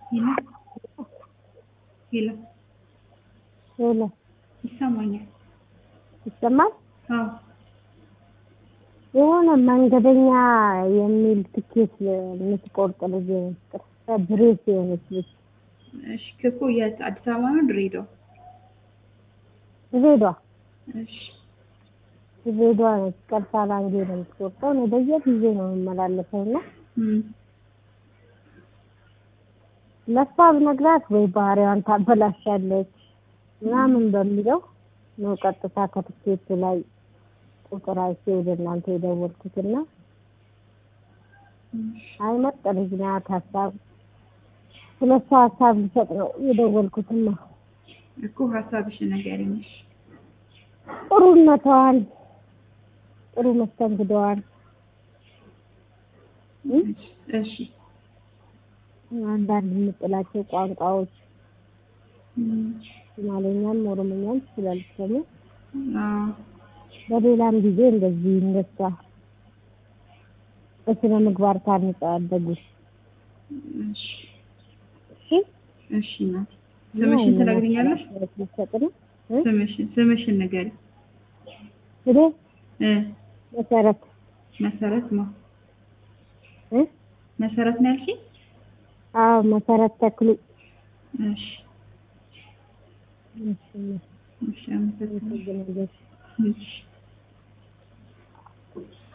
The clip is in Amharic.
ሄሎ ሄሎ ሄሎ ይሰማኛል? ይሰማል? አዎ የሆነ መንገደኛ የሚል ትኬት የምትቆርጥ ልጅ ብሬስ የሆነች ልጅ እሺ ክፉ የት አዲስ አበባ ነው ድሬዳዋ? ድሬዳዋ እሺ ድሬዳዋ ነች። ቀርሳ ላንጌ ነው የምትቆርጠው። እኔ በየጊዜ ነው የምመላለሰው እና እም ለእሷ ብነግራት ወይ ባህሪዋን ታበላሻለች ምናምን በሚለው ነው ቀጥታ ከትኬቱ ላይ ቁጥር አይቼ ወደ እናንተ የደወልኩትና አይ ምርጥ ልጅ ናት። ሀሳብ ስለ እሷ ሀሳብ ልሰጥ ነው የደወልኩትና እኮ ሀሳብሽን ንገሪኝ። እሺ ጥሩነቷን ጥሩ መስተንግዶዋን እሺ አንዳንድ የምጥላቸው ቋንቋዎች እም ሶማሌኛም ኦሮሞኛም ትችላለች ደግሞ አዎ በሌላም ጊዜ እንደዚህ እንደሷ በስነ ምግባር ታንጸው ያደጉ እሺ እሺ እሺ እናቴ ስምሽን ትነግሪኛለሽ? ልሰጥ ነው እ? ስምሽን ስምሽን ንገሪ። እኔ እ መሰረት መሰረት ነው እ? መሰረት ነው ያልሽኝ? አዎ መሰረት ተክሉ እሺ እሺ እሺ አመሰግናለሁ። አመሰግናለሁ። እሺ